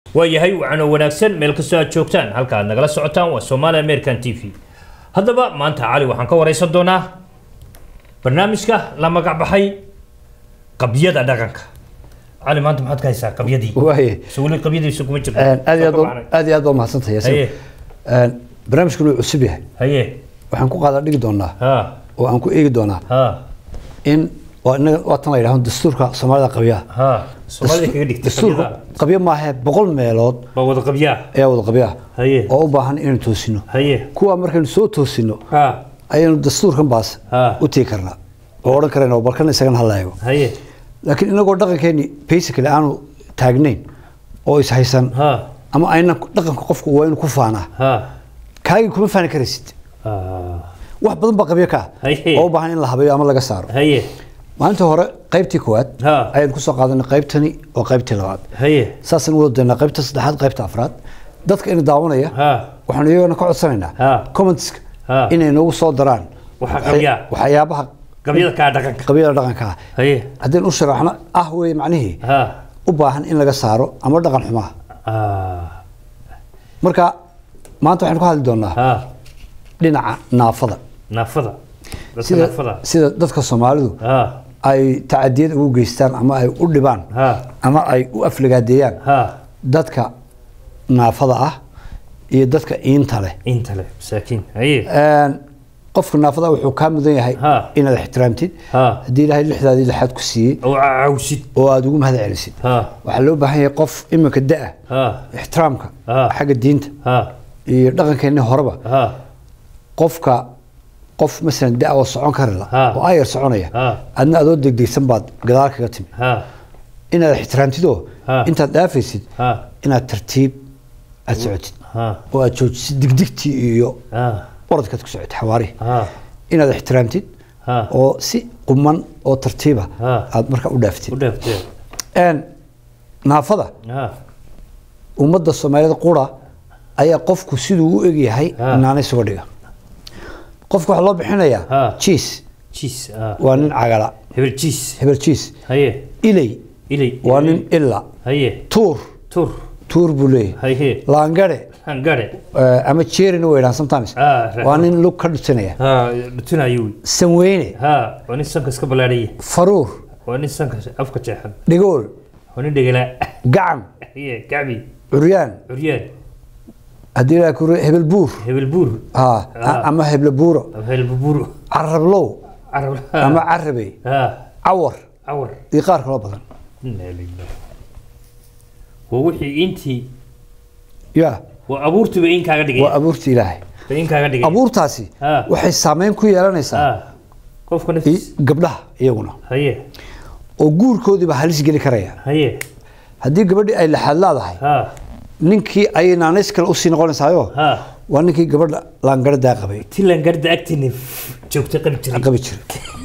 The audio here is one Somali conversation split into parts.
waayahay wacan oo wanaagsan meel kastoo aad joogtaan halka aad nagala socotaan waa somaali american t v haddaba maanta cali waxaan ka wareysan doonaa barnaamijka la magac baxay qabyada dhaqanka cali maanta maxaad ka haysaa qabyadii waaye so weli qabyadiisa kuma jirto aad iyo aad Soo baa- kabacnay. aad iyo aad baa mahadsantahay haye yaasiin barnaamijkan wuu cusub yahay haye waxaan ku qaada dhigi doonaa ha oo aan ku eegi doonaa ha in waa inaga waa tan la yidhahdo dastuurka soomaalida qabyaha ha soomaalida kaga dhigtay dastuurka qabyada qabyo maahe boqol meelood waa wada qabyaa ayaa wada qabyaha haye oo u baahan inaynu toosino haye kuwa markaynu soo toosino ha ayaynu dastuurkan baas Ha. u tegi karnaa oo odhan karayna oo balkan isagana hala eego haye laakiin inagoo dhaqankeeni basically aanu taagnayn oo is haysan ha ama ayna dhaqanka qofku waa inuu ku faanaa ha kaagii kuma faani karaysid ha wax badan baa qabyo ka ah Haye. oo u baahan in la habeeyo ama laga saaro haye maalintii hore qaybtii koowaad Ha. ayaan kusoo qaadanay qaybtani oo qaybtii labaad haye saasaan u wada daynaa qaybta saddexaad qaybta afraad dadka ina daawanaya ha waxaanu iyagana ka codsanaynaa Ha. commentska Ha. inay noogu soo daraan Waxa qabyaa. waxyaabaha qabyada kaa dhaqanka qabyada dhaqanka ah haye haddaynu u sharaxno ah wey macnihii ha u baahan in laga saaro ama dhaqan xumaha ha marka maanta waxaynu ka hadli doonaa ha dhinaca naafada naafada dadka sida naafada sida dadka soomaalidu ha ay tacadiyad ugu geystaan ama ay u dhibaan ha ama ay u aflagaadeeyaan ha dadka naafada ah iyo dadka iinta leh inta leh masaakiin haye Een, qofka naafada ah wuxuu kaa mudan yahay Ha. inaad ixtiraamtid ha haddii ilaahay lixdaadii lixaad ku siiyey oo cawsid oo aad ugu mahad celisid ha waxaa loo baahan yahay qof iminka da-a ha ixtiraamka Ha. xagga diinta ha iyo dhaqankeenni horeba ha qofka qof masalan da oo socon kari la Ha. oo ayar soconaya Ha. adna adoo degdegsan baad gadaal kaga timi ha inaad ixtiraamtidoo Ha. intaad dhaafaysid ha inaad tartiib aad socotid ha oo aad joojisid digdigtii iyo ha orodkaad ku socotid xawaarihi ha inaad ixtiraamtid ha oo si quman oo tartiiba Ha. aad marka u u dhaaftid dhaaftee Een, naafada ha ummadda soomaalida qura ayaa qofku siduu u egyahay Ha. naanay suga dhiga qofka waxaa loo bixinayaa Ha. jiis jiis ha waa nin cagala hebel jiis hebel jiis haye ilay ilay waa nin ila haye tuur tur tuur buu leeyahay haye laangare hangare eh, ama jeerina way dhahan sometimes Ah, right. waa nin lug ka dhutinaya ha dhutinayo wy sanweyne ha waa nin sanka iska ballaadhaya faruur waa nin sanka afka jeexan dhigool waa nin dhegala gacan haye gacbi curyaan curyaan haddii ilaa kure hebel buur hebel buur ha Ah. ama heble buuro hebel buur carablow carab ama carabey ha cawar awar iyo qaar kaloo badan inna lillahi waa wixii intii ya waa abuurtuba in kaaga dhigay waa abuurta ilaahay ba in kaaga dhigay abuurtaasi Ah. waxay saameyn ku yeelanaysaa ha qofka i- naftiis gabdhaha iyaguna haye oo guurkoodiiba halis geli karaya haye haddii gabadhii ay laxaad laadahay ha ninkii ayay naanays kale usii noqonaysaayo ha waa ninkii gabadha laangaradaa qabay tilan garda agtini joogtay qabi jiray qabi jiray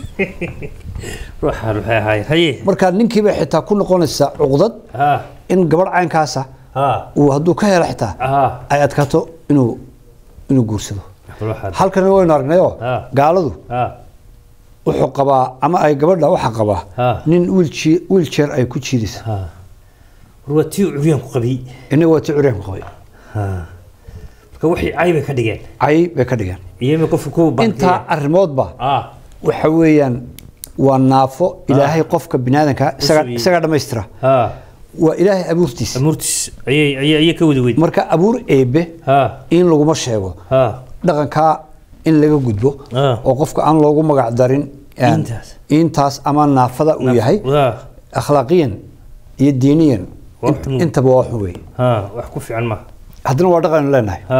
ruuxaan waxay ahaay haye marka ninkiiba xitaa ku noqonaysaa cuqdad ha in gabadh caynkaasa ha uu hadduu ka helo xitaa ha ay adkaato inuu inuu guursado ruuxaan halkan waynu aragnayoo Ah. gaaladu ha wuxuu qabaa ama ay gabadha waxaa qabaa Ah. nin wiilji- wiiljeer ay ku jiidaysa ha war waa tii curyaan ku qabiyey inaga waa ti curyaanku qabay ha marka waxay caybay ka dhigeen cay bay ka dhigeen iyama qofka ku intaa arrimoodba ha waxa weeyaan waa naafo ilaahay qofka biniaadanka isaga Usugiyey. isaga dhammaystira ha waa ilaahay abuurtiisa amuurtiis ayay ayay ayay ka wada weyd marka abuur eebe ha in laguma sheego ha dhaqankaa in laga gudbo Ah. oo qofka aan loogu magac darin een, Intaas. intaas ama naafada uu yahay ha akhlaaqiyan iyo diiniyan Waa int- xun. intaba waa xun weeye ha wax ku fiican ma haddana waa dhaqan aynu leenahay ha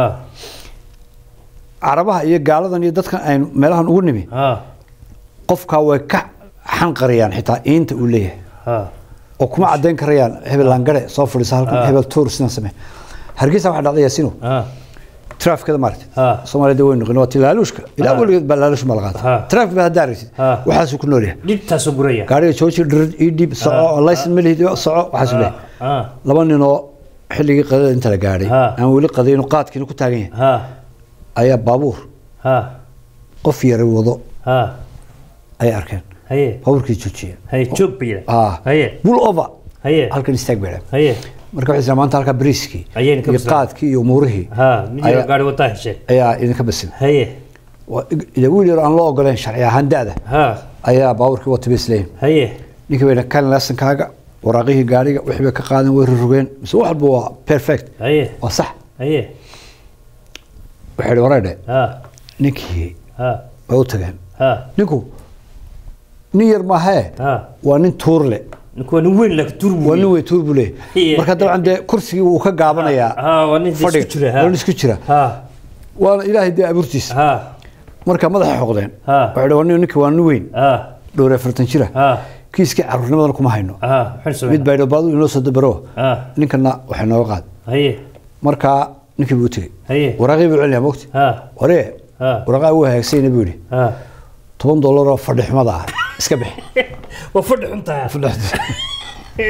carabaha iyo gaaladan iyo dadkan aynu meelahan ugu nimi ha qofkaa way ka xanqarayaan xitaa iinta uu leeyahay ha oo kuma caddayn karayaan hebel laangare soo fadhiisa halkan Ah. hebel tuur sidan samee hargeysa waxaa dhacday yaasino ha traafikada maaragtay Ah. soomaalida way noqon waa tilaaluushka ilaa Ah. weligeed baa laaluush ma la Ah. qaata traafik baa haddaa aragtid Ah. waxaasuu ku nool yahay dhibtaasoo guraya gaariga jooji dhirid ii dhiib soco laysan ma lihid soco waxaasuu leeyahay ha laba ninoo xilligii qadada inta la gaadhay Ah. aan weli qadayno qaadkiina ku taagan yahay ha ayaa baabuur ha qof yara wado ha ayay arkeen haye baabuurkii joojiyeen haye joog bay yidhaah ah haye bull over haye halkan istaag bay dhahan haye marka waxay tiraa maanta halkaa bariiskii Ayayna ka iyo bislaatay. qaadkii iyo umuurihii ha mid yaro Ayaa- gaari wataa heshee ayaa idinka basin haye Waa- ila wiil yar aan loo ogoleen sharci ahaan da-da ha ayaa baabuurkii wata bay isleeyihin haye ninkii bayna kan leesankaaga waraaqihii gaariga wixii bay ka qaadeen way rurugeen mise wax walba waa perfect haye waa sax haye waxay idhi wareedhe ha ninkii ha way u tageen ha ninku nin yar maahee ha waa nin tuur le ninku waa nin weyn laakiin tur waa nin wey tuur buu leeyahy Iya. marka dabcan dee kursigii wuu ka gaabanayaa ha waa nin isku fadhiga jira ha waa nin isku jira ha waana ilaahay dee abuurtiisa ha marka madaxa xoqdeen Ha. waxay idhi waa nin ninki waa nin weyn ha dhowr iyo afartan jira ha kiiskii caruurnimadan kuma hayno ha maxaan mid sameynaa baa idhi baadu inoo soo dabaro ha ninkana waxay nooga qaad haye markaa ninkii buu u tegey haye waraaqii buu celinayaa mogti ha waree ha waraaqaa wuu hagaagsanyna buu yidhi ha toban dollar oo fadhi xumada ah iska bixi waa fadhi xun tahay fadhi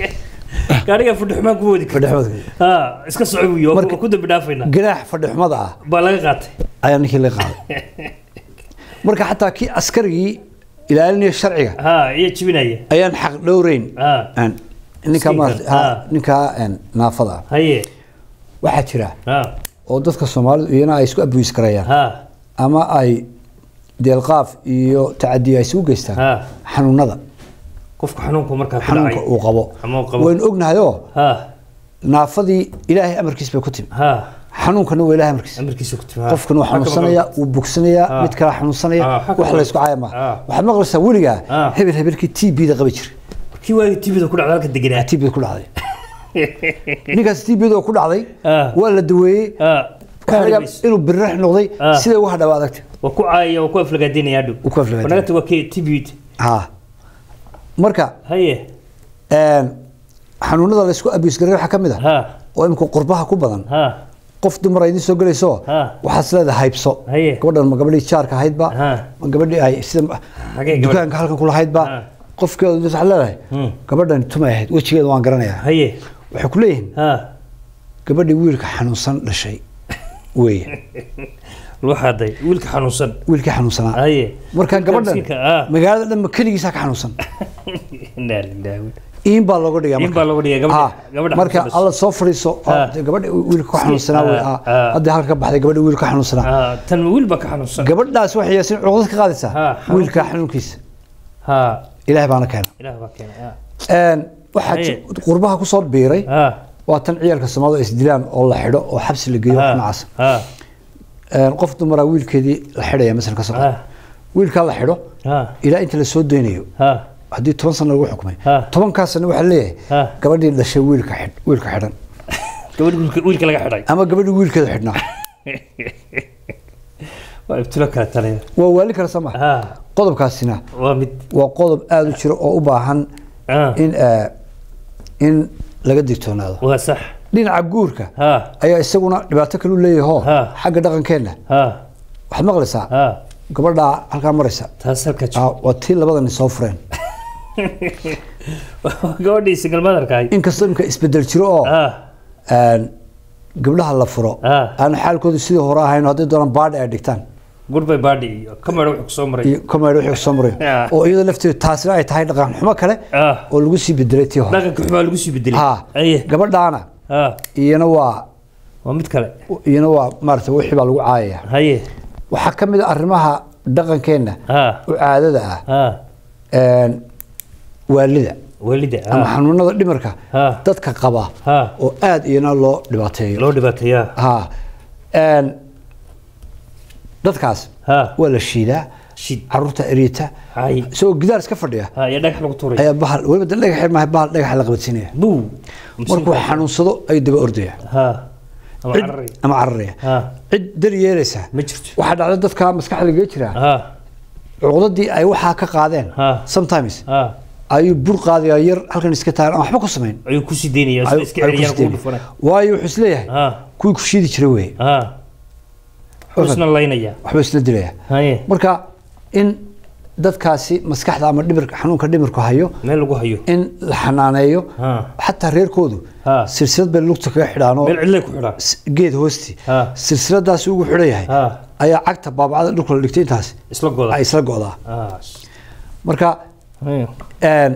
gaariga fadhi xumaan ku wadi fadhi kara xumada ha iska soco wiyo Marka- ku dambi dhaafaynaa ganaax fadhi xumada ah baa laga qaatay ayaa ninkii laga qaaday marka xataa kii askarigii ilaalinaya sharciga ha iyo jibinaya ayaan xaq dhowreyn ha Aan- ninkaa Miskiinka, maarata- ha, ah. ninkaa een, naafada ah haye waxaa jira ha oo dadka soomaalidu iyana ay isku abuis karayaan ha ama ay deelqaaf iyo tacadiya ay isugu geystaan ha xanuunada qofka xanuunku markaa ku xanuunka dhacay uu qabo Ama uu qabo. waynu ognahayoo ha naafadii ilaahay amarkiis bay ku timi ha xanuunkana waa ilaahay amarkiis amarkiisa ku timi qofkan wuu xanuunsanaya wuu bogsanayaa Ah. mid kale xanuunsanaya Ah, xag wax kale. la isku caaya maaha Ah. waxaad maqlaysaa weligaa Ah. hebel hebelkii t b da qabi jiray kii waagi tibida ku dhacda halka deganaa t b ku dhacday ninkaas t b da ku dhacday Ah. waa la daweeyey ha waxaa laga yaabaa inuu birrax noqday Ah. siday uga hadhawa adagta waa ku caayaya waa ku aflagaadinaya hadhow Wuu ku aflagaadinaya. wanagata waa kii tibid ha marka haye een, xanuunada la isku abuse garay waxaa ka mid ah ha oo imika qurbaha ku badan ha qof dumar ay idiin soo gelayso Ah. waxaad is leedahay haybso Haye. gabadhan ma gabadhii jaarka ahaydba Ah. ma gabadhii ay sida Hagee gabadh- dukaanka halkan kula haydba Ah. qofkeedu waxaad leedahay Hmm. gabadhan tumay ahayd wejigeeda waan garanayaa haye waxay ku leeyihiin ha gabadhii wiilka xanuunsan dhashay weeye loo xaaday wiilka xanuunsan wiilkii xanuunsanaa haye marka Wiilka gabadhan miskiinka, ah. magaalada dhan ma keligiisaa ka xanuunsan Inaa lillahi. iin baa looga dhigaa In marka. baa looga dhigaa, gabadha- Ah, gabadha marka xanuunsan alla soo fadhiiso Ah. gabadha wiilka ku xanuunsanaa wey, Ah, ah. ah. hadda halka ka baxday gabadha wiilka xanuunsanaa Ah, tan wiil baa ka xanuunsan gabadhaas waxay yaasin cuqdad ka qaadaysaa Ah, xanuunka- wiilka xanuunkiisa ha ilaahay baana keena ilaah baa keenay ha Een, waxaa Haye. ji- qurbaha ku soo biiray ha waa tan ciyaalka soomaalida ay isdilaan oo la xidho oo xabsi la geeyo wax ha noocaas ha Een, qof dumaraa wiilkeedii la xidhaya masal ka soo ha wiilkaa la xidho ha ilaa inta la soo daynayo ha haddii toban sano lagu xukumay Ah. tobankaa sano waxaa leeyahay Ah. gabadhii dhashay wiilka xidh wiilka xidhan gabadh wiilka wiilka laga xidhay ama gabadhii wiilkeeda xidhnaa waa ibtilo kale taliya waa waali kale sama ha qodobkaasina waa mid waa qodob aada u jiro oo u baahan ha in eh, in laga digtoonaado waa sax dhinaca guurka ha ayaa isaguna dhibaato kalu leeyaho Ah. xagga dhaqankeenna ha waxaad maqlaysaa ha gabadhaa halkaa maraysa taas halka Ah, waa tii labadani soo fureen gabadhii single motherka ahayd inkastoo imka isbedel jiro oo ha een, gabdhaha la furo Ah. aan xaalkoodu sidii hore ahayn hadday doonaan baadhi ay dhigtaan goodbye baadhi iyo kamera wuxuu kusoo maray iyo komeer wixii soo marayo Ah. oo iyadoo lafteedu taasina ay tahay dhaqan xumo kale ah oo lagu sii bedelay tii hore dhaqanka xumaa lagu sii bedelay ha aye gabadhaana ha iyana waa waa mid kale iyana waa maarata wixii baa lagu caayaya haye waxaa ka mid a arrimaha dhaqankeenna ha u caadada ah ha een, waalida walida ama ha xanuunada dhimarka ha dadka qaba ha oo aada iyana loo dhibaateeyo loo dhibaateeyaa ha een, dadkaas ha waa la shiidaa shid caruurta eriita hay isagoo gidaar iska fadhiya ha iyo dhagax lagu tuuray ayaa bahal weliba de dhagax maaha bahal dhagaxa la qabadsiinaya buu markuu xanuunsado ayuu daba ordaya ha ama Cid- carari ama cararaya ha cid dar yeelaysaa ma jirto waxaa dhacda dadka maskaxda lagaga jiraa ha cuqdadii ay waxaa ka qaadeen Ha. sometimes ha ayuu bur qaadaya yar halkan iska taagan aan waxba ku samayn ayuu ku sii daynaya Ayuu- isla iska ayuu ku celiyaan sii kugu daynaya. dhufana waayo wuxuu isleeyahay ha kuwii ku shiidi jiray weye ha wuxuu isna laynaya waxba isla dilaya haye marka in dadkaasi maskaxda ama dhimirka xanuunka dhimirku hayo meel lagu hayo in la xanaaneeyo ha xataa reerkoodu Ha. silsilad bay lugta kaga xidhaanoo meel cidlay ku xidhaa s- geed hoosti Ha. silsiladaasi ugu xidhan yahay ha ayaa cagta baabacada dhulka la dhigtay intaas isla goda ay isla go'daa ha marka haye een,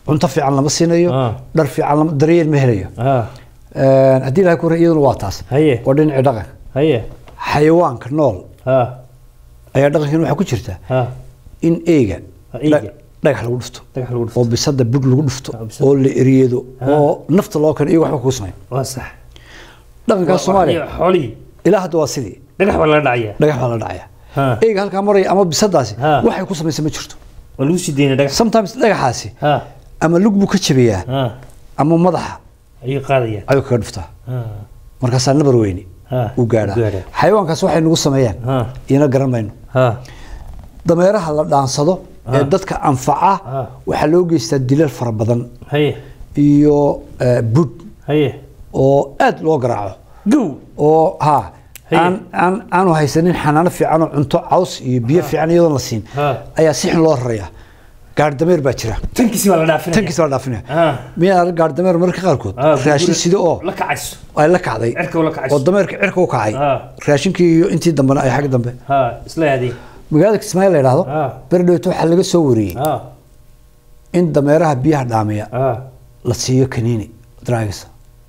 cunto fiican lama siinayo Ah. dhar fiican lama daryeel ma helayo ha Een, haddii ilahay ku iyaduna waa taas haye waa dhinacii dhaqanka haye xayawaanka nool ha ayaa dhaqankeena waxaa ku jirta ha in eyga Ha, eyga. dha- dhagax lagu dhufto dhagax lagu dhufto oo bisada bud lagu dhufto Ah, bisada. oo la eriyeedo Ah. oo nafta loo keeno iyaga waxba kugu sameyn waa sax dhaqankaas soomaaliya xoolihii ilaa hadda waa sidii dhagax baa laga dhacaya dhagax baa la dhacaya ha eyga halkaa maraya ama bisadaasi Ah. waxay ku samaysa ma jirto waa lagu sii daynaya dhagax sometimes dhagaxaasi ha ama lug buu ka jabiyaa ha ama madaxa ayuu qaadaya ayuu kaga dhuftaa ha markaasaa nabar weyni ha uu gaadhaa gaadhaa. xayawaankaas waxay nagu sameeyaan ha iyana garan mayno ha dameeraha la dhaansado ee Ah. dadka anfaca Ah. waxaa loo geystaa dilal fara badan haye iyo eh, bud haye oo aad loo garaaco gow oo ha Haye. aan aan aanu haysanin xanaano fiican oo cunto caws iyo biyo fiican iyadoon la siin Ha. ayaa si xun loo rarayaa gaari dameer baa jira tankiisi waa la dhaafinaya tankiis baa la dhaafinaya ha miyaa arag gaari dameer mararka qaarkood ha raashin sida oo la kacayso ay la kacday cirka la kacayso oo dameerka cirka u kacay Ha. raashinkii iyo intii dambena ay xagga dambe ha isla yaadii magaalada kismaayo la yidhaahdo Ha. berdhowto waxaa laga soo wariyey ha in dameeraha biyaha dhaamiya ha la siiyo kaniini draagisa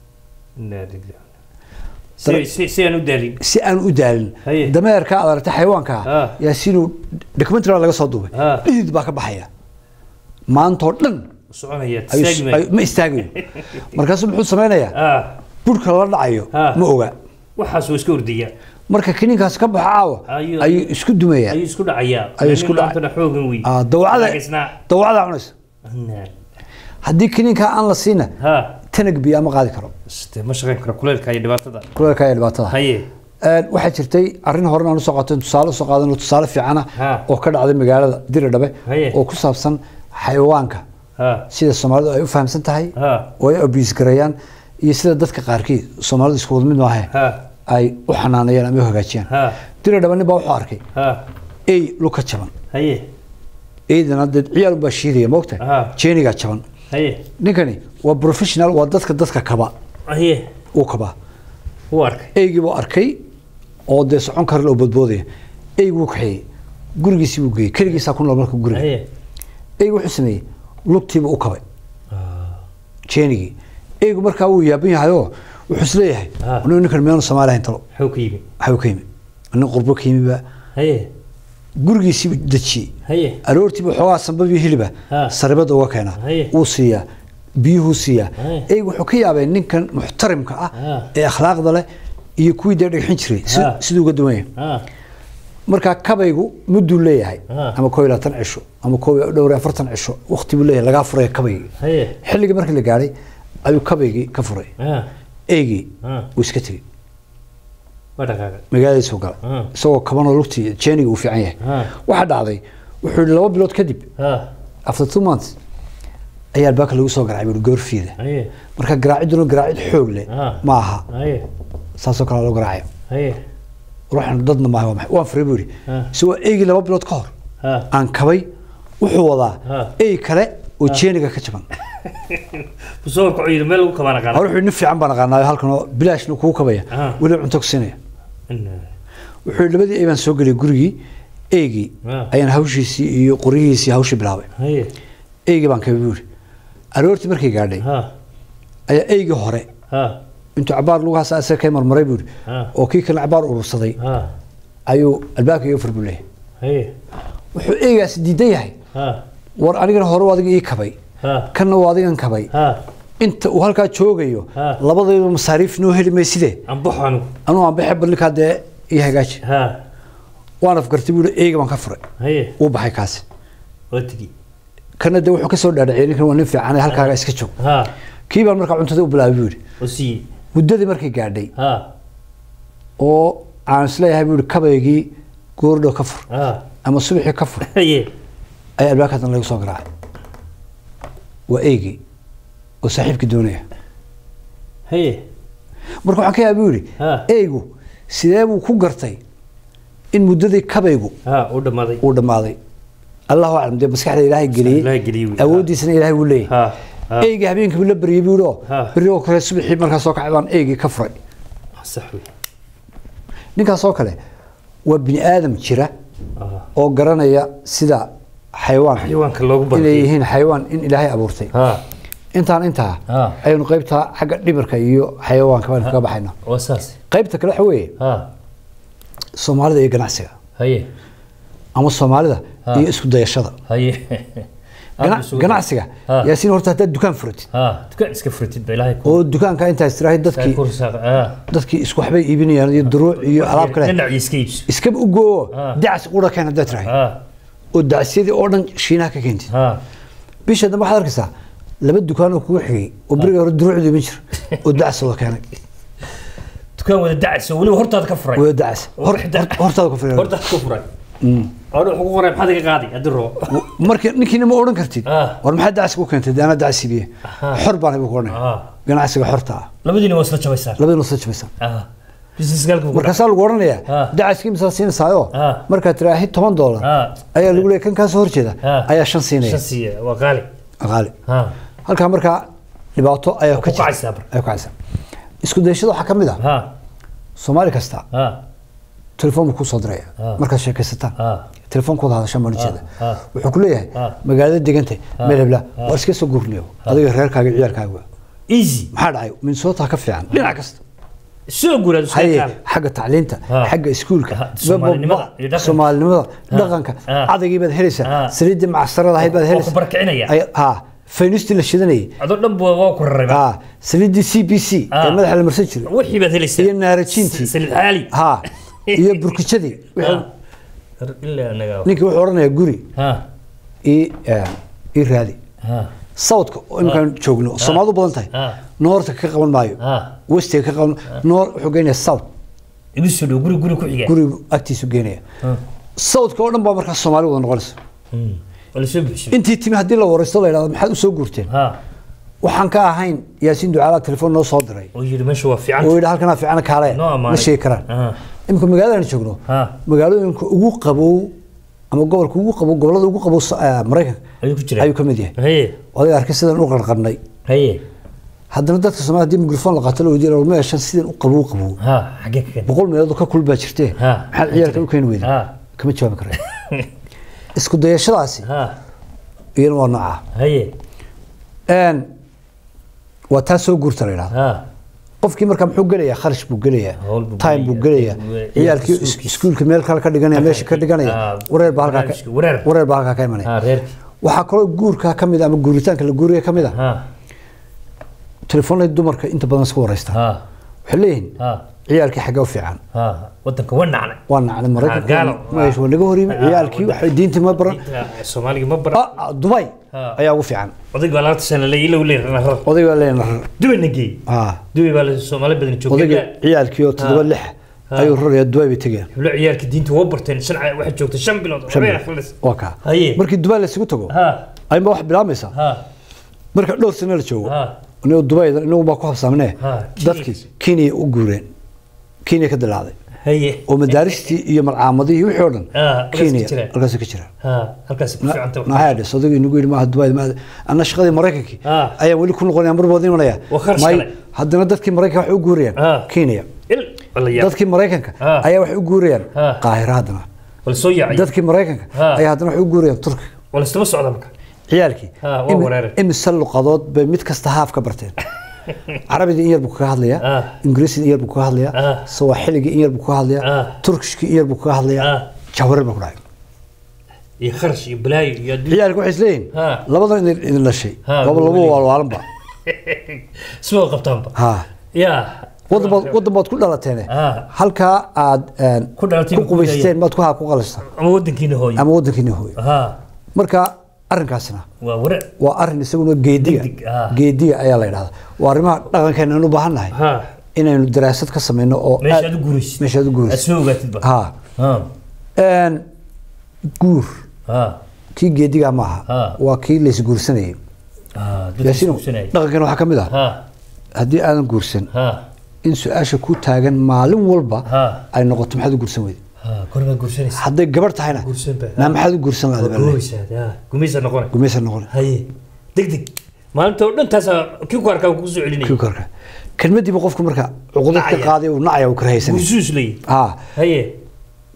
si si si aan u daalin si aan u daalin Haye. dameerka aad aragtay xayawaanka Ha. yaa sinuu documentary laga soo duubay Ha. dhidid baa ka baxaya maantoo dhan soconaya ayuu- taagi ayuu- ma istaagayo markaasuu muxuu sameynayaa ha burka la dhacayo Ha. ma oga waxaas waa iska ordaya marka kaniinkaas ka baxo caawa Ayuu- ayuu isku dumayaa ayuu isku dhacayaa Ayuu isku dhac- dhacayaa xoogan wey Ah, dawacada Laakiisna- dawacadaa cunaysa Nah. haddii kaniinkaa aan la siina ha tanag biyaa ma qaadi karo Sitee ma shaqayn karo kuleylka iyo dhibaatada kuleelka ayaa dhibaatada haye Een, waxaa jirtay arrin horena aan usoo qaato tusaale usoo qaadano tusaale fiicana Ha. oo ka dhacday magaalada diridhabe Haye. oo ku saabsan xayawaanka ha sida soomaalidu ay u fahamsan tahay ha oo ay abuse gareeyaan iyo sida dadka qaarkii soomaalidu isku wada mid maahe ha ay u xanaanayaan ama u hagaajiyaan ha diridhabe nin baa wuxuu arkay ha ey luka jaban haye eydana dee ciyaal baa shiidaya moogta Ha. jeenigaa jaban haye ninkani waa professional waa dadka dadka kaba haye uu kabaa wuu arkay eygii buu arkay oo dee socon kara oo badboodaya eygu wuu kaxeeyey gurigiisii buu geeyey keligiisaa ku nool marka guriga haye eygu wuxuu sameeyey lugtiiba u kabay jeenigii eygu markaa wuu yaaban yahayoo wuxuu isleeyahay Ah. anigu ninkan miyaanu soomaali ahayn talo xoo ka yimi waxbuu ka yimi nin qurbo ka yimiba haye gurigiisiibuu dejiyey haye aroortiiba xoogaa sambab iyo hiliba Ah. saribada uga keenaa Haye. wuu siiyaa biyuhuu siiyaa Haye. eygu wuxuu ka yaabay ninkan muxtarimka ah Ah. ee akhlaaqda leh iyo kuwii dee dhagxin jiray si- Ah. siduu uga duwan yahay ha markaa kabaygu mudduu leeyahay Ah. ama koo iyo labaatan cisho ama koo iyo dhowr iyo afartan cisho waqti buu leeyahay lagaa furaya kabaygii haye xilligii markii la gaadhay ayuu kabaygii ka furay ha eygii ha wuu iska tegey waa dhaqaaqay magaaladiisuu galay Ah. isagoo kabanoo lugtii jeeniga uu fiican yahay Ah. waxaa dhacday wuxuu yihi laba bilood kadib ha after two months ayaa albaabka lagu soo garaacay buui goorfiida haye marka garaaciduna garaacid xoog leh Ah. ma aha haye saasoo kale loo garaacaya haye ruuxan dadna maaha waa maxay waan furay buu yidhi Ah. isagoo eygii laba bilood ka hor ha aan kabay wuxuu wadaa Ah. ey kale oo jeeniga ka jaban busoorka cuyir meel lagu kabaan aqaan hore wuxuu nin fiican baan aqaanaayo halkan oo bilaashna kugu kabaya Ah. weli cunto ku siinaya wuxuu yidhi labadii ey baan soo geliyay gurigii eygii Ah. ayaan hawshiisii iyo qoryihiisii hawshii bilaabay haye eygii baan kabay buu yidhi aroortii markay gaadhay ha ayaa eygii hore ha intuu cabaar lugahaas asaga ka marmaray buu yidhi Ah. oo kii kale cabaar urursaday ha ayuu albaabka iga fur buu leeyahay haye wuxuu eygaasi diidan yahay ha war anigana hore adiga ii kabay ha kanna waa adigan kabay ha inta uu halkaa joogayo Ah. labadayba masaariif noo heli mayside ambaxo anigu anuu aan baxe ballinkaa dee ii hagaaji ha waan afgartay buu eyga baan ka furay haye wuu baxay kaasi waa tigi kana dee wuxuu ka soo dhaadhaciyay ninkan waa nin fiican halkaaga iska joog ha kii baan markaa cuntada u bilaabay buu yidhi oo siiyey muddadii markay gaadhay ha oo aan isleeyahay buu yidhi kabaygii goordhow ka fur ha ama subaxii ka fur haye ayaa albaabka haddana lagu soo garaacay waa eygii oo saaxiibkii doonaya haye marka waxaan ka yaabay buu yidhi Ha. eygu sidee buu ku gartay in muddadii kabaygu ha u dhammaaday uu dhammaaday allahu aclam dee maskaxda ilaahay Ilaahay geliyey geliyey wey. awooddiisana ilaahay wuu leeyahay ha ha eygii habeenkii buu la baryay buu yidhi oo Ha. berri oo kale subaxii markaa soo kacay baan eygii ka furay sax wey ninkaas oo kale waa bini aadam jira ha oo garanaya sida xayawaanka xayawaanka loogu inay barkay yihiin xayawaan in ilaahay abuurtay ha intaan intaa Ah. ayaynu qaybtaa xagga dhimirka iyo xayawaanka baynu kaga baxayna waa saas qaybta kale waxa weeye ha soomaalida iyo ganacsiga haye ama soomaalida Ah. iyo isku dayashada haye Gana- ganacsiga Ah. yaasiin horta haddaad dukaan furatid ha dukaan iska furtid ba ilaahay ku oo dukaanka intaa istiraahid dadkii ku risaaq ha dadkii isku waxbay iibinayaan iyo duruuc iyo alaab kale dhinac iska iibso iskaba u goo Ah. dacas udha keen haddaad tiraahid ha oo dacasyadii oo dhan shiinaha ka keentid ha bisha dambe waxaad arkaysaa laba dukaan oo kugu xigay oo beriga hore duruucdu iman jir oo dacas wada keenay dukaan wada dacayso weliba hortaada ka furay wada dacas Hor- hor- hortaada ku filan hortaada ka furay anu wuxuu ku qoray maxaad iga qaadi haddii rabo marka ninkiina ma odhan kartid Ah. war maxaa dacas ku keentay dee anaa dacas siibiye Aha. xor baan ibu ku odhanay Ah. ganacsiga xorta ah labadiina waa isla jabaysaan labadii nusla jabaysan ha business galka ku markaasaa lagu odhanayaa Ah. dacaskii misaa siinaysaayoo Ah. markaad tiraahid toban doolar Ah. ayaa lagu leeyahay kan kaasoo horjeeda Ah. ayaa shan siinaya shan siiya waa qaali qaali ha halkaa markaa dhibaato ayaa ku ka jirta. kacaysaa marka. ayaa ku kacaysaa isku dayashada waxaa ka mid ah ha soomaali kasta ha telefoon buu kuu soo diraya Ah. markaad sheekaysataan ha telefoonkooda hadashaan baan ujeeda Ah, ah. wuxuu ku leeyahay Ah. magaalada degantay meel hebla waa iska soo gurniyo adiga reerkaaga iyo ciyaalkaaga easy maxaa dhacay minnesota ka fiican dhinac kasta soo guuraad isku haye kaan xagga tacliinta Ah. xagga iskuulka Ah, Soomaalinimada iyo dhaqanka. soomaalinimada dhaqanka Ah. cadagii baad helaysaa Ah. saliiddii macsarada ahayd baad Waa ku helaysaa barkicinaya. Ay- ha faynistii la shidanayay adoo dhan buu waa ku raray ha saliiddii c b c Ah. ee madaxa la marsan jiray wixii baad helaysaa iyo naarajiintii. salid xaali ha iyo burkijadii Wixii- ilaa anaga ninkii wuxuu odhanayaa guri ha ii eh, ii raadi ha sawdka oo imkaan joogno oo soomaalidu badan tahay Ah. noorta ka qaban maayo ha westiga ka qaban noor wuxuu geynayaa south igu soo dhow guri guri ku xiga gurigu agtiisu geenaya Ha. southka oo dhan baa markaa soomaali wada noqonaysa Hmm. waa la soo buuxiyey intii timi haddii la waraysto la yidhahdo maxaad u soo guurteen ha waxaan ka ahayn yaasiin ducaala telefoon noo soo diray oo yidhi meesha waa fiican oo yidhi halkanaa fiicana kaale Noo ma ammaanay. sheegi karaan Ah. imika magaaladaan joogno Ha. magaalooyinka ugu qabow ama gobolka ugu qabow gobolada ugu qabow so- eh, maraykanka ayuu ku jiraa ayuu ka mid yahay haye adiga arkay sidaan u qarqarnay haye haddana dadka soomaaliya haddii mikrofon la qaato la weydiiyo meeshan sidan u qabow qabow ha xagee ka keen boqol meelood oo ka kulbaa jirtee Ha. maxaad ciyaalka u keeni weyda Ha. kama jawaabi kara isku dayashadaasi ha iyana waa nooca haye Een, waa taa soo guurta la yidhahdo ha qofkii markaa muxuu gelayaa kharash buu gelayaa Hawl buu time buu gelayaa. gelayaa Ciyaalka ciyaalkii iskuulkiisa. iskuulka meel kale ka dhiganaya meesha ka dhiganaya Ah, wareer baa halkaa barnaamijka, ka- wareer. wareer baa halkaa ka imanaya ha reerkii waxaa kaloo guurkaa ka mid ah ama guuritaanka la guuriya ka mid ah ha telefoonada dumarka inta badan iska waraystaan ha waxay leeyihiin ha ciyaalkii xaggee u fiican ha wadanka waa nacnay waa nacnay Ah, maraykanka gaalo. meesha waa naga horyimi Ah, ciyaalkii waxay diintii ma baran Diinta soomaaliga ma baran Ah, ah, dubai Ah. ayaa ugu fiican odayga baa labaatan sano la ilow leeyahay rar oday baa leeyahay dubai na geey ah dubai baa la soomaali badan odayga joogay ciyaalkii oo toddoba Ah. lix Ah. ayuu rarayaa dubai bay tegeen heblo ciyaalka diinta waa barteen shan waxay joogtay shan bilood Shan waxbay bilood. akhrilis waa kaa Haye. markii dubai laysugu tago ha ayma wax bilaamaysaa ha marka dhowr sano la joogo ha anigu dubai inagu baa ku habsaamnee Ah, dadkii kenya u guureen kenya ka dilaaday haye oo madaaristii iyo malcaamadihii iyo wixii oo dhan Ah, halkaas ka kenya jiraan. halkaas ka jiraan ha halkaas ku fiican tahay naxaa dhis odaygu inagu yidhi maaha dubai ma anna shaqadii maraykankii Ah. ayaan weli ku noqonaya mar baad imanaya Waa kharash May- kale. haddana dadkii maraykanka waxay u guurayaan Ah. kenya il wala yaa dadkii maraykanka Ah. ayaa waxay u guurayaan Ah. qaahira haddana wala soo yaacay dadkii maraykanka Ah. ayaa haddana waxay u guurayaan turkiga wala istaba socda marka ciyaalkii Ah, waa imi- wareere. imise luqadood bay mid kasta haaf ka barteen carabidii in yar buu kaga hadlayaa Ah. ingiriisidii in yar buu kaga hadlayaa Ah. sawaaxiligii in yar buu kaga hadlayaa Ah. turkishkii in yar buu kaga hadlayaa Ah. jahwareer baa ku dhacay iyo kharash iyo balaayo iyo adduun ciyaalka waxay isleeyihin Ah. labadan idin idin dhashay Ah, laba laba weli. waalwaalanba isma qabtaanba ha yaa wadan baad wadan baad ku dhalateene Ah. halkaa aad een, Ku dhalatay ku ma ku qubaysteen maad ku ha ku qalastaan ama wadankiina hooyo ama wadankiina hooyo ha marka arrinkaasina waa ware waa arrin isaguna geediga Degdeg, ah. geediga ayaa la yidhahdaa waa arrimaha dhaqankeena aan u baahan nahay ha inaynu daraasad ka samayno oo meesha aad- aad u guuraysid meesha aad u aad guuraysid soo ogaatid ba ha ha een, guur ha kii geediga maaha Ah. waa kii laysguursanayay ha dadka yaasiin iskuusanayay. dhaqankeena waxaa ka mid ah ha haddii aadan guursan ha in su-aasha ku taagan maalin walba ha ay noqoto maxaad u guursan weyde ha kormaad guursanaysa hadday gabarh tahayna guursan ba naa maxaad u guursan lahada baa leeyahay. gumaysaad ha gumaysa noqonay gumaysa noqon haye degdeg maalinta oo dhan taasaa kii ku arkaa kugu soo celinaya kii korka kelmadiiba qofku marka cuqudad ka Nacaya. qaaday uu nacaya uu karahaysanay gursuus leeyahy ha haye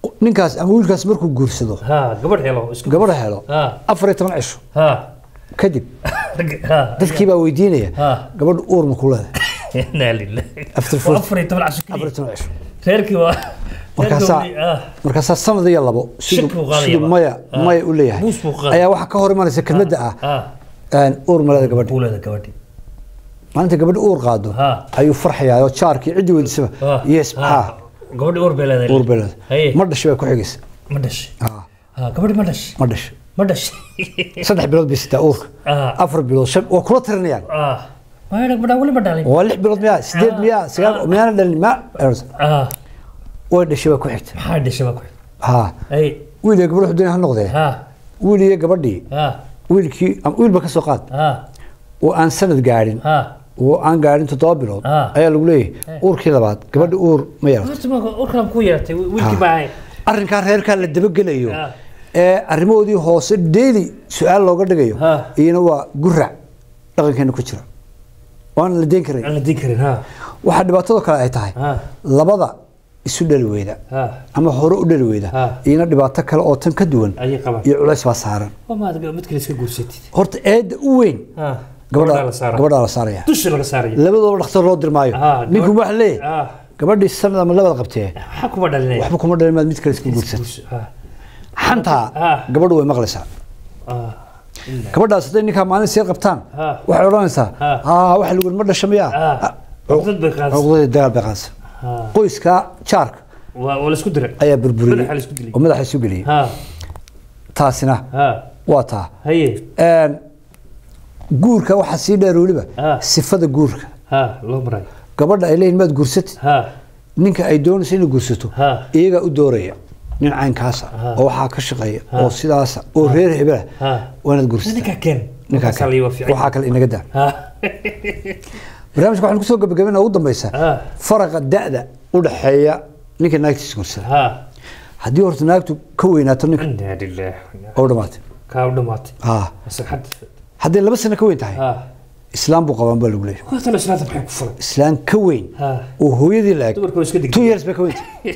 ninkaas ama wiilkaas markuu guursado ha gabadh helo isku gabadha helo ha afar iyo toban cisho ha kadib ha dadkii baa weydiinaya ha gabadha uur ma ku leedahay inaa lillahi After Waa four- afar iyo toban casho afar iyo keliya toban cisho reerkii waa markaasaa reerkii waa- ah. markaasaa sanad iyo labo Shak buu siduu qaadaya siduu ba. maya Ah. maya u leeyahay Buus buu qaadaya. ayaa waxaa ka hor imanaysa kelmadda ah ah een, uur ma leeda gabadha buulada gabadhi maalinta gabadha uur qaado Ha. ayuu farxayaa oo jaarkii ciddii weydisaba Ah, yes ah. maxaa gabadhi uur bay leedahay uur bay leedahay Haye. ma dhashay bay ku xigaysa ma dhashay Ah, ah gabadhi ma dhashay ma dhashay ma dhashay saddex bilood bay sitaa uurka ah afar bilood shan waa kula tirinayaan ah ma gabadha weli ma dhalin waa lix bilood miyaa sideed Ah. miyaa sagaal miyaana dhalin ma ah way dhashay bay ku xigta maxaa dhashay baa ku ha ay wiil iyo gabadh xuduun ha noqdee ha wiil iyo gabadhii ha wiilkii ama wiilba ka soo qaad ha oo aan sanad gaadhin ha oo aan gaadhin toddoba bilood Ah. ayaa lagu leeyahay uurkii labaad gabadha uur ma yeelato horta ma urkan ku yeertay wiilkii baa ahay arrinkaa reerkaa la dabagelayo Ah. ee arrimahoodii hoose daily su-aal looga dhigayo Ah. iyana waa gurac dhaqankeena ku jira waana la deyn karay aan la diin karin ha waxaa dhibaatado kale ay tahay ha labada isu dhali weyda ha ama hore u dhali weyda Ah. iyana dhibaato kale oo tan ka duwan ayay qabaan iyo culays baa saaran waa maad mid kale iska guursatid horta eedda u weyn ha gabadha la saaraa gabadhaa la saaraya dusha laga saaraya labadooba dhakhtar loo dirmaayo Ah, ninku gabadh- waxa leeyahay ah gabadhii sanad ama labada qabtee maxaa kuma dhalinaya waxba kuma dhalin maad mid kale iska guursatay Guurso, ha xantaa Ah. gabadhu way maqlaysaa ah gabadhaas hadday ninkaa maalin sii qabtaan Ah. waxay odhanaysaa Ah. haa waxa lagu ma dhasha miyaa ah cuqdad bay qaadaysaa cuqdadii dagaal bay qaadaysa ha qoyska jaarka waa waa la isku diray ayaa burburiyey Madaxa la isku dilay. oo madaxa isu geliyey ha taasina ha waa taa haye Een, guurka waxaa sii dheer weliba Ah. sifada guurka ha loo marayo gabadha ay leeyihin maad guursatid ha ninka ay doonayso inay guursato Ha. iyagaa u dooraya nin caynkaasa Ha. oo waxaa ka shaqeeya Ha. oo sidaasa oo reer hebela ha waa inaad guursataa ninkaa keen ninkaa Markaasaa la yiwa fiican. waxaa kale inaga daa ha barnaamijka waxaan kusoo gabagabina ugu dambeysa ha faraqa da'da u dhaxeeya ninka naagtiisa guursada ha haddii horta naagtu ka weynaato ninka inaa lillaah oo dhamaatay kaa u dhamaatay ha masaxad haddii laba sano ka weyn tahay ha islaam buu qabaan baa lagu leeyahay kuwa talo islaanta maxay ku furay islaan ka weyn ha oo hooyadii la eg dumarka waa iska two digtay years bay ka weyn tahay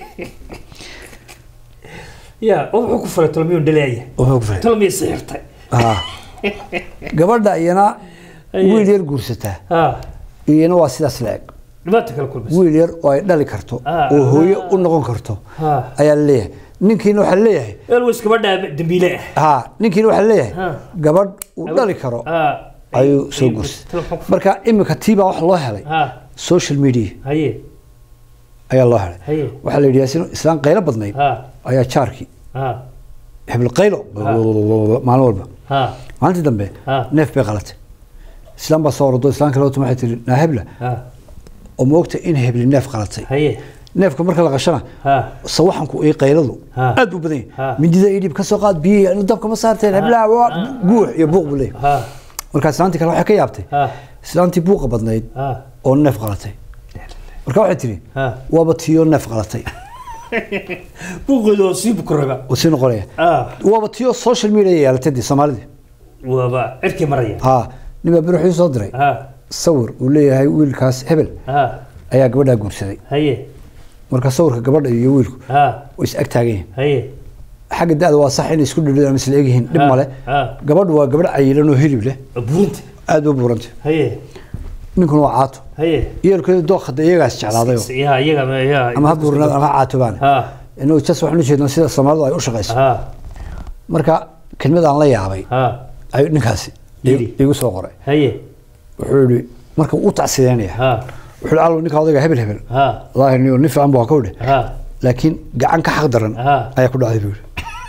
ya oo wuxuu ku furay talo miyuu dhaleeya wuxuu ku filan talo miyay sixirtay ha gabadha iyana Aye. wiil yar guursataa ha iyana waa sidaas la eg dhibaata kala kulmaysa wiil yar oo ay dhali karto Ah, oo hooyo ah. u noqon karto ha ayaa la leeyahay ninkiina waxaa leeyahay elwis gabadha dambiile ah ha ninkiina waxaa leeyahay Ha. gabadh uu dhali karo ha ayuu soo guursaday talo maxaa ku furay marka imika tiibaa wax loo helay ha social media haye ayaa loo helay haye waxaa la yidhi yaasin islaan qaylo badnayd ha ayaa jaarkii ha hebel qaylo maalin walba ha maalintii dambe Ah. neef bay qalatay islaan baa soo ordo islaan kale waxay tihi naa hebla ha oo moogta in hebli neef qalatay haye neefka marka la qashana ha sawaxanku iyo qayladu Ah. aad buu badan Ah. yahay mindida ii dhib ka soo qaad biyihi dabka ma saarteen heblaha waa guux iyo buuq buu leeyahay ha markaa islaantii kale waxay ka yaabtay ha islaantii buuqa badnayd ha oo neef qalatay marka waxay tihi ha waaba tiyo neef qalatay buuqeedu oo sii bukuraba oo sii noqonaya ha waaba tiyo social media yeelatay dee soomaalidii waaba cirkii maraya ha nin baa bir wuxuu soo diray ha sawir uu leeyahay wiilkaas hebel ha ayaa gabadhaa guursaday haye marka sawirka gabadha iyo wiilku ha way is ag taagan yihiin haye xagga da-da waa sax inay isku dhidhid ama isla egyihiin dhib Ha, male ha. gabadhu waa gabadh cayilan oo hilib leh burinta aad u buuranta haye ninkuna waa caato haye iyalkeedu dooqada iyagaas jeclaadayo ya iyaga ma- ya ama ha buurnaad ama ha caatobaane ha inuu jas waxaan u jeednaa sida soomaalidu ay u shaqayso ha marka kelmad aan la yaabay ha ayuu ninkaasi Yidhi. igu soo qoray haye wuxuu yihi marka uu tacsideynaya ha wuxuu yihi allow ninka odayga hebel hebel ha wallaahi niyo nin fiican buu ka udhe ha laakiin gacan ka xaq daran Ha. ayaa ku dhacday buu yihi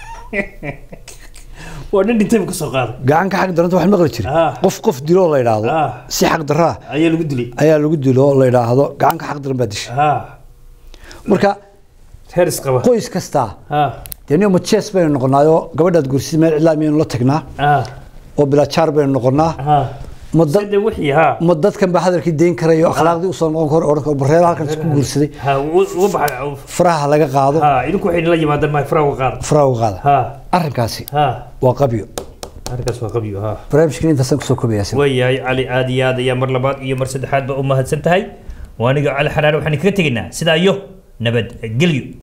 waa nin dhintay buu ka soo qaaday gacan ka xaq daranta waxaan maqli jiray Ha. qof qof diloo la yidhaahdo Ha. si xaq daraa ayaa lagu dilay ayaa lagu dilo oo la yidhaahdo gacan ka xaq daran baa dishay ha marka heer isqaba qoys kastaa ha dee niyo majees baynu noqonaayoo gabadhaad guursid meel cidlaa miyaynu la tagnaa ha oo bilaa jaar baynu noqonaa ha ma dad sida wixii ha ma dadkan baa hadalkii deyn karayo akhlaaqdii usoo noqon karo odhan karo bareero halkan isku guursaday ha uga baxay faraha laga qaado ha idinku waxay la yimaadeen ma faraha uga qaada faraha uga qaada ha arrinkaasi ha waa qabyo arrinkaas waa qabyo ha barnaamijkan intaasaan kusoo kobayaa waayahay cali aad iyo aad ayaa mar labaad iyo mar saddexaad ba u mahadsan tahay waa aniga cali xaraare waxaan kaga tegaynaa sidaa iyo nabadgelyo